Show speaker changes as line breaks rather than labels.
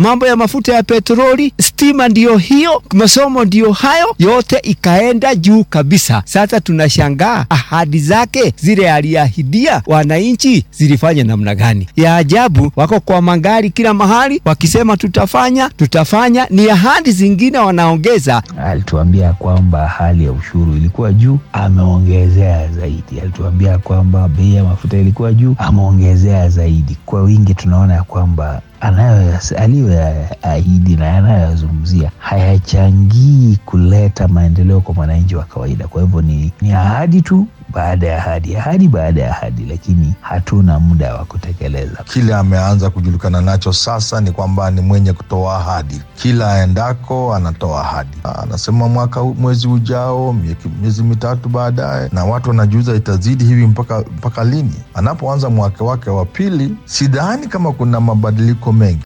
mambo ya mafuta ya petroli, stima ndiyo hiyo, masomo ndiyo hayo, yote ikaenda juu kabisa. Sasa tunashangaa ahadi zake zile aliahidia wananchi zilifanya namna gani? Ya ajabu, wako kwa magari kila mahali wakisema tutafanya, tutafanya, ni ahadi zingine wanaongeza.
Alituambia kwamba hali ya ushuru ilikuwa juu, ameongezea zaidi. Alituambia kwamba bei ya mafuta ilikuwa juu, ameongezea zaidi. Kwa wingi tunaona ya kwamba aliyoyaahidi na yanayoyazungumzia hayachangii kuleta maendeleo kwa mwananchi wa kawaida. Kwa hivyo ni, ni ahadi tu baada ya ahadi, ahadi baada ya ahadi, lakini hatuna muda wa kutekeleza.
Kile ameanza kujulikana nacho sasa ni kwamba ni mwenye kutoa ahadi, kila aendako anatoa ahadi. Anasema mwaka mwezi ujao, miezi mitatu baadaye, na watu wanajiuza itazidi hivi mpaka, mpaka lini? Anapoanza mwaka wake wa pili, sidhani kama kuna mabadiliko mengi.